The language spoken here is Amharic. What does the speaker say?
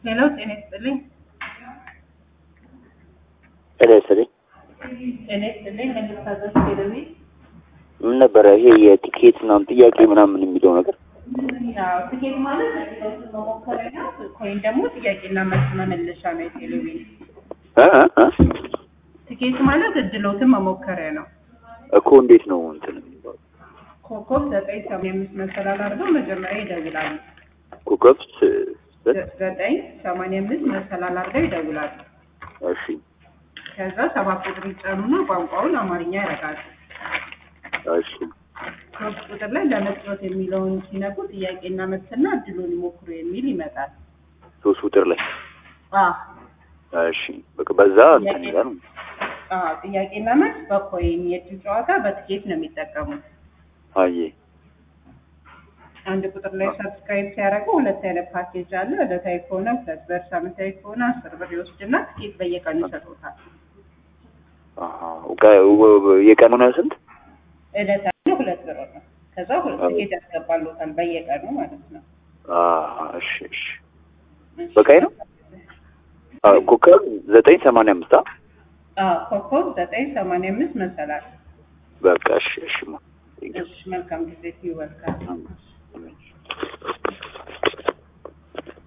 ሄሎ ጤና ይስጥልኝ። ጤና ይስጥልኝ። ጤና ይስጥልኝ። መንግስት አዘዝ ቴሌቪ ምን ነበረ ይሄ የቲኬት ምናምን ጥያቄ ምናምን የሚለው ነገር? ያው ትኬት ማለት ለውጥ መሞከሪያ ነው። ኮይን ደግሞ ጥያቄና መልስ መመለሻ ነው። የቴሌቪዥን እ እ እ? ትኬት ማለት እድሎትን መሞከሪያ ነው። እኮ እንዴት ነው እንትን የሚባለው? ኮከብ ዘጠኝ ሰማንያ አምስት መሰላል አድርገው መጀመሪያ ይደውላሉ። ኮከብ ስ- ስ- ዘጠኝ ሰማንያ አምስት መሰላል አድርገው ይደውላሉ። እሺ ከዛ ሰባት ቁጥር ይጫኑና ቋንቋውን አማርኛ ያደርጋሉ። እሺ ሶስት ቁጥር ላይ ለመጫወት የሚለውን ሲነኩ ጥያቄና መልስና እድሉን ይሞክሩ የሚል ይመጣል። ሶስት ቁጥር ላይ አዎ እሺ በቃ በዛ እንትን ይላል። አዎ ጥያቄና መልስ በኮይን የእድል ጨዋታ በትኬት ነው የሚጠቀሙት። አየ አንድ ቁጥር ላይ ሰብስክራይብ ሲያደርጉ ሁለት አይነት ፓኬጅ አለ። ዕለታዊ ከሆነ ሁለት ብር፣ ሳምንታዊ ከሆነ አስር ብር ይወስድና ትኬት በየቀኑ ይሰጡታል። አሃ ጋ- ወ- ወ- የቀኑ ነው ስንት? ዕለታዊ ሁለት ብር ነው። ከዛ ሁለት ትኬት ያስገባሉታል በየቀኑ ማለት ነው። አሃ እሺ እሺ በቃኝ ነው። አዎ ኮከብ ዘጠኝ ሰማንያ አምስት አ አዎ ኮከብ ዘጠኝ ሰማንያ አምስት መሰላል። በቃ እሺ እሺ ማ እሺ መልካም ጊዜ ይወልካል። አሜን።